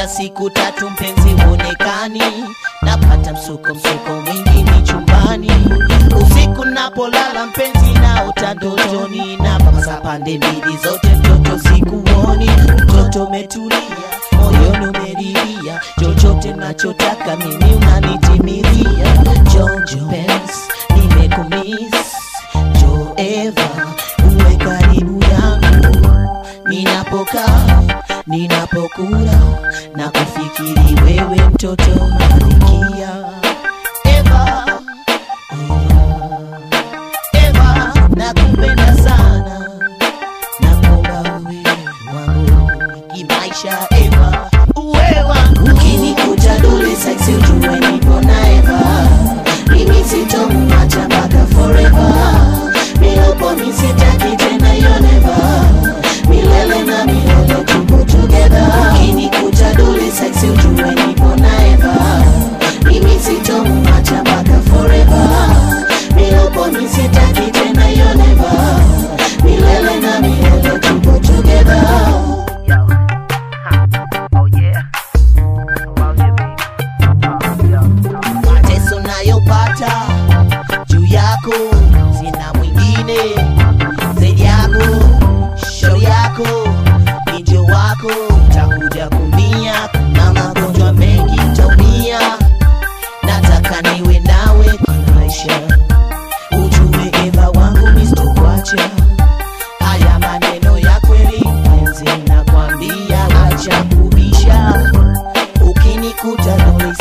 hata siku tatu mpenzi huonekani, napata msuko msuko mwingi ni chumbani, usiku napolala mpenzi naota ndotoni, napapasa pande mbili zote, mtoto sikuoni, mtoto umetulia moyoni umeridhia, chochote nachotaka mimi unanitimizia. Jojo Pens, nimekumiss Jo Eva, uwe karibu yangu ninapokaa ninapokula na kufikiri wewe mtoto malikia Eva, yeah. Eva, nakupenda sana nakuomba uwe wangu kimaisha Eva, uwe wangu ukinikuta dole sexy ujue nipo na Eva, mimi sitomwacha mpaka forever, milopo misitaki tena hiyo never, milele na milele tupo together, ukinikuta dole sexy ujue nipo na Eva, mimi sitomwacha mpaka forever, milopo misitaki tena hiyo never, milele na milele tupo together. Yo. Huh. Oh yeah. I love you, baby. Oh, yo. mateso nayopata juu yako sina mwingine zaidi yako shauri yako injo wako takuja kumia kuna magonjwa mengi taumia nataka niwe nawe kimaisha ujue eva wangu mistokwacha haya maneno ya kweli mpenzi nakwambia acha kubisha ukinikuta dole